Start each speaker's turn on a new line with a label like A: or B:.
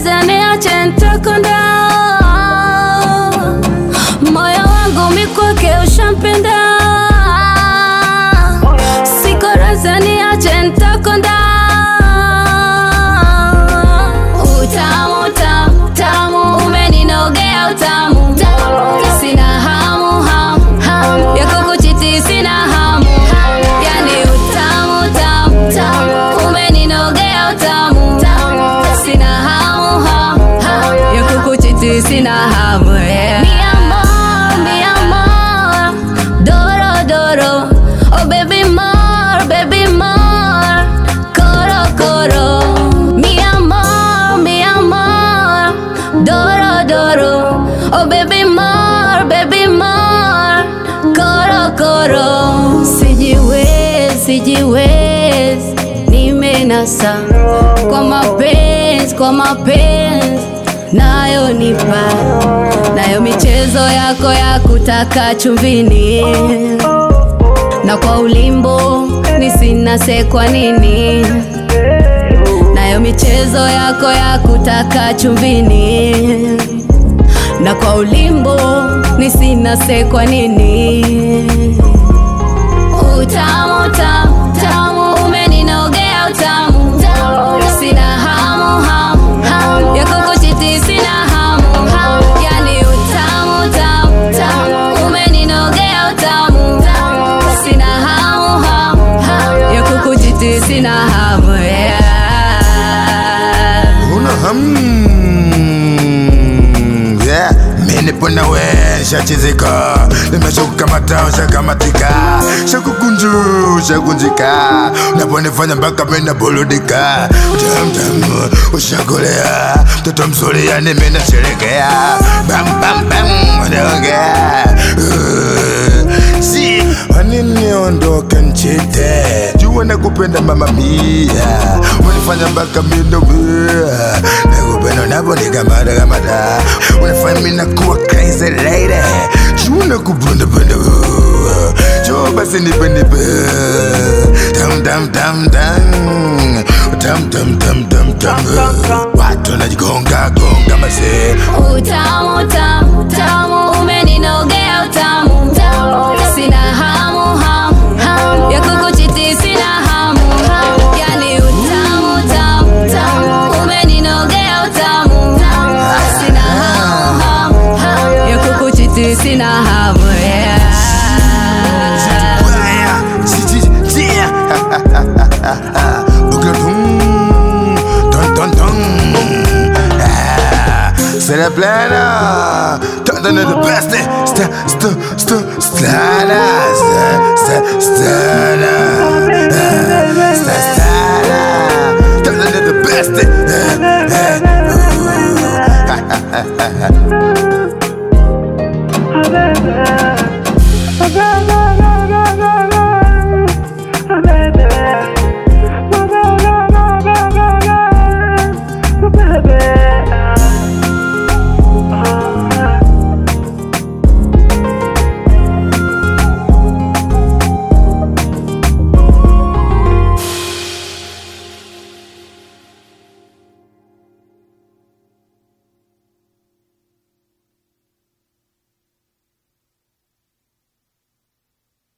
A: raza niache nitakonda moyo wangu mikwake ushampenda siko raza niache nitakonda utamu tamu tamu umeninogea utamu sina hamu hamu hamu ya kukuchiti sina hamu yani utamu tamu tamu umeninogea utamu sina hamu hamu hamu ya kukuchiti sina hamu yeah. Mi amor, mi amor, doro doro, oh baby more, baby more, coro coro. Mi amor, mi amor, doro doro, oh baby more, baby more, coro coro. Sijiwezi, sijiwezi, nimenasa kwa mapenzi, kwa mapenzi nayo nipa nayo michezo yako ya kutaka chumvini na kwa ulimbo nisinase kwa nini nayo michezo yako ya kutaka chumvini na kwa ulimbo nisinase kwa nini utamu tamu tamu umeninogea utamu sina hamu hamu hamu ya kukuchiti sina hamu hamu yani utamu tamu tamu umeninogea utamu sina hamu hamu hamu ya kukuchiti sina hamu yeah.
B: Una ham yeah. Mimi pona we shachizika nimeshakukamata shakamatika shakukunju shakunjika unaponifanya mpaka mena burudika tamtam ushakolea mtoto mzuri yani mimi nasherekea bam bam bam unaongea Uh, si wanini ondoka nchite jua nakupenda mama mia unifanya mpaka mindomia nakupenda unavonikamata kamata unafanya mina kuwa crazy lady jua nakupenda penda jo basi nipe nipe tam tam tam tam tam tam tam tam tam watu wanajigonga gonga mazee
A: utamu tamu tamu umeninogea utamu sina hamu hamu hamu ya kukuchiti sina hamu yani utamu tamu tamu umeninogea utamu sina hamu hamu hamu ya kukuchiti sina hamu yeah.
B: Baya, si- si- si- Boucle boum, dun, dun, dun. Ah, C'est la plana, t'en donnes le best, sta, sta, sta, stana, sta, sta, stana, Ah, sta, stana, t'en donnes le best, eh, eh, ouh.